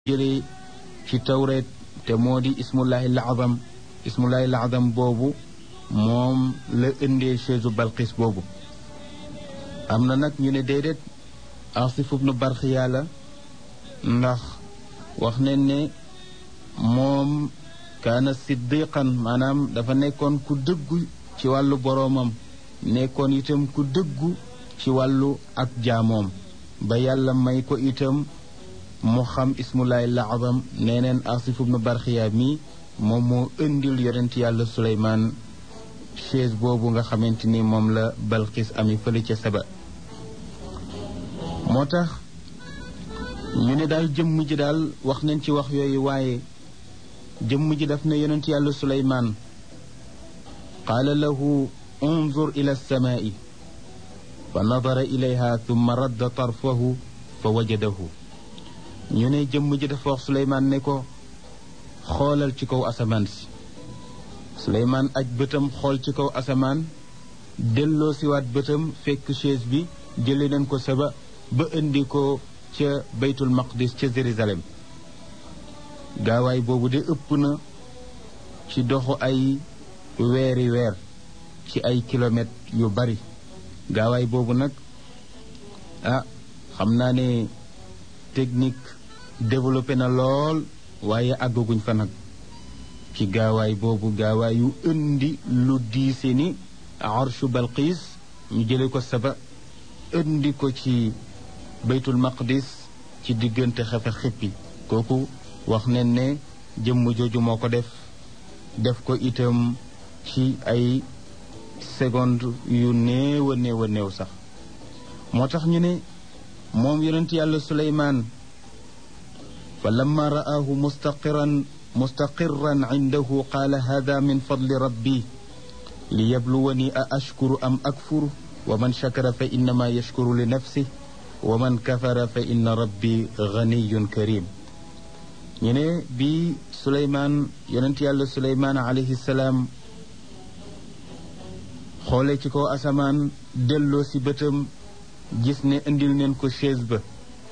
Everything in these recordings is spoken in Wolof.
jëlee ci tawreet te moo di ismullahi laazam ismullahi laazam boobu moom la indee chaise balqis boobu am na nag ñu ne déedéet asif ibnu barxiya la ndax wax nañ ne moom kaana siddiqan maanaam dafa nekkoon ku dëggu ci wàllu boroomam nekkoon itam ku dëggu ci wàllu ak jaamoom ba yàlla may ko itam mu xam ismullahi laazam nee neen asif ibnu barxiya mi moom moo indil yonent yàlla suleymaan chaise boobu nga xamante ni moom la balqis ami fële ca saba moo tax ñu ne daal jëmm ji daal wax nañ ci wax yooyu waaye jëmm ji daf ne yonent yàlla suleymaan qaala lahu unzur ila alsamaai fa nadara ilayha thumma radda tarfahu fa wajadahu ñu ne jëmm ji dafa wax suleymaan ne ko xoolal ci kaw asamaan si suleymaan aj bëtam xool ci kaw asamaan delloo siwaat bëtam fekk chaise bi jële nañ ko saba ba indi ko ca baytul maqdis ca jérusalem gaawaay boobu de ëpp na ci doxu ay weeri weer ci ay kilomètres yu bari gaawaay boobu nag ah xam naa ne technique développé na lool waaye àggaguñ fa nag ci gaawaay boobu gaawaay yu indi lu diise ni arshu balqiis ñu jële ko saba indi ko ci baytul maqdis ci diggante xefe xippi kooku wax ne ne jëmm jooju moo ko def def ko itam ci ay seconde yu néew a néew a néew sax moo tax ñu ne moom yonent yàlla suleymaan fa lamma ra'aahu mustaqiran mustaqirran indahu qaala hada min fadli rabbi li yabluwani a ashkuru am akfur wa man shakara fa innama yashkuru li nafsih wa man kafara fa inna rabbi ganiyun karim ñu ne bi suleymaan yonent yàlla suleymaan alayhi salaam xoole ci kaw asamaan delloo si bëtam gis ne indil neen ko chaise ba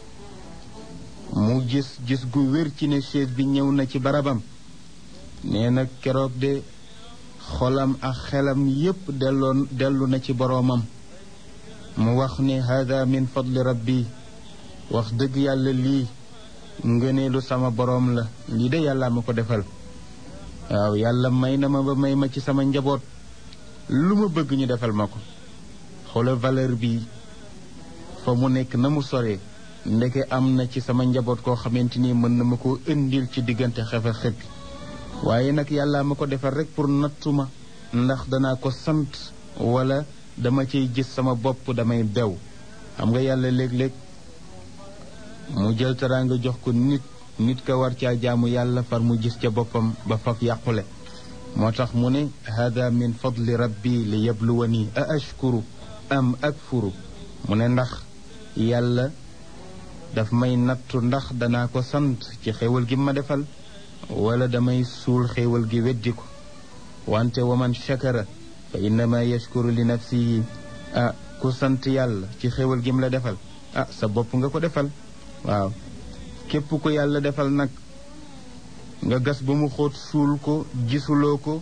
mu gis gis gu wér ci ne chaise bi ñëw na ci barabam nee na keroog de xolam ak xelam yépp delloon dellu na ci boroomam mu wax ne hada min fadli rabbi wax dëgg yàlla lii ngëneelu sama boroom la lii de yàlla ma ko defal waaw yàlla may na ma ba may ma ci sama njaboot lu ma bëgg ñu defal ma ko xoolal valeur bi fa mu nekk na mu soree ndeke am na ci sama njaboot koo xamante ni mën na ma koo indil ci diggante xefe xëppi waaye nag yàlla ma ko defal rek pour nattu ma ndax danaa ko sant wala dama ciy gis sama bopp damay bew xam nga yàlla léeg-léeg mu jël teraanga jox ko nit nit ka war caa jaamu yàlla far mu gis ca boppam ba faf yàqule moo tax mu ne hada min fadli rabbi li yabluwani a ashkuru am akfuru mu ne ndax yàlla daf may nattu ndax danaa ko sant ci xéewal gi ma defal wala damay suul xéewal gi weddi ko wante wa man shakara fa innama yashkuru li nafsihi ah ku sant yàlla ci xéewal gi mu la defal ah sa bopp nga ko defal waaw képp ko yàlla defal nag nga gas ba mu xóot suul ko gisuloo ko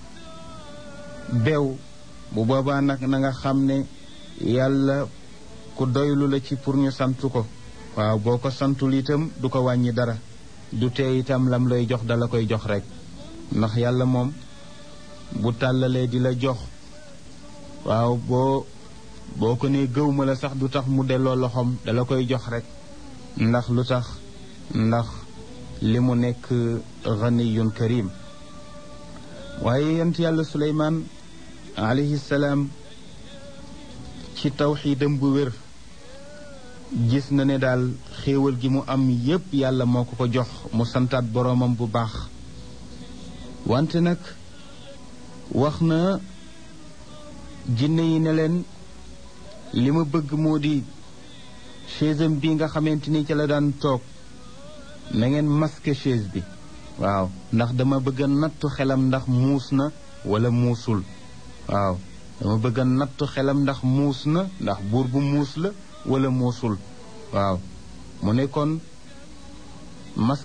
beew bu boobaa nag na nga xam ne yàlla ku doylu la ci pour ñu sant ko waaw boo ko santul itam du ko wàññi dara du tee itam lam lay jox dala koy jox rek ndax yàlla moom bu tàllalee di la jox waaw boo boo ko ne gëw ma la sax du tax mu delloo loxoom dala koy jox rek ndax lu tax ndax li mu nekk ganiyun karim waaye yent yàlla suleymaan alayhi salaam ci tawxiidam bu wér gis na ne daal xéewal gi mu am yépp yàlla moo ko ko jox mu santaat boroomam bu baax wante nag wax na jinne yi ne leen li ma bëgg moo di chaise bi nga xamante ni ci la daan toog na ngeen masque chaise bi waaw ndax dama bëgg a nattu xelam ndax muus na wala muusul waaw dama bëgg a nattu xelam ndax muus na ndax buur bu muus la wala muusul waaw mu ne kon mas